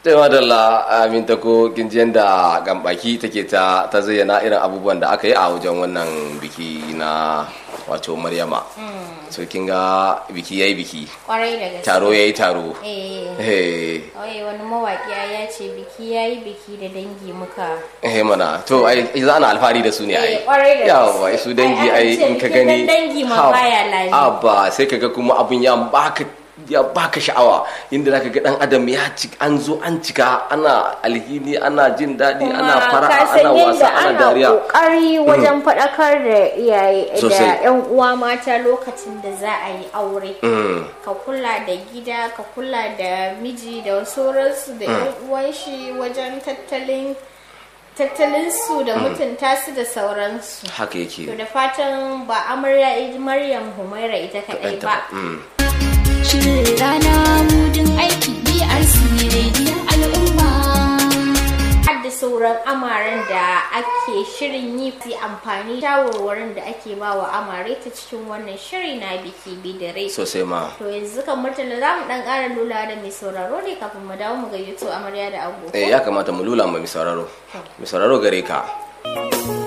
sai madalla aminta ko kinjiyan da gambaki take ta ta zayyana irin abubuwan da aka yi a wajen wannan biki na wato maryama so kin ga biki yayi biki kwarai da gaske taro yayi taro eh eh Oye wani mawaƙi ya ce biki ya yi biki da dangi muka eh mana to ai za ana alfahari da su ne ai Eh, kwarai da yawa gaske. su dangi Ai, an ai ce in ka bikin gani dangi ma ha, baya lami. abba sai kaga kuma abun ya baka ya baka sha'awa inda zaka ga dan adam ya ci an zo an cika ana alhini ana jin daɗi ana fara ka ana san wasa yadda ana ana dariya kokari wajen faɗakar da iyaye da Sosai. yan uwa mata lokacin da za a yi aure Mm. ka kula da gida ka kula da miji da sauransu da yan uwan shi wajen tattalin tattalin su da mutunta su da sauransu haka yake to da fatan ba amarya maryam humaira ita kadai Kaɗanta ba Mm. Shirin rana mudin aiki BRC rediyon al'umma. har da sauran amaren da ake shirin yi fi amfani shawarwarin da ake ba wa amare ta cikin wannan shiri na biki bidare sosai ma to yanzu kan murtala za mu dan ƙara lula da mai sauraro ne kafin mu dawo mu gayyato amarya da agogo eh ya kamata mu lula ma mai sauraro mai sauraro gare ka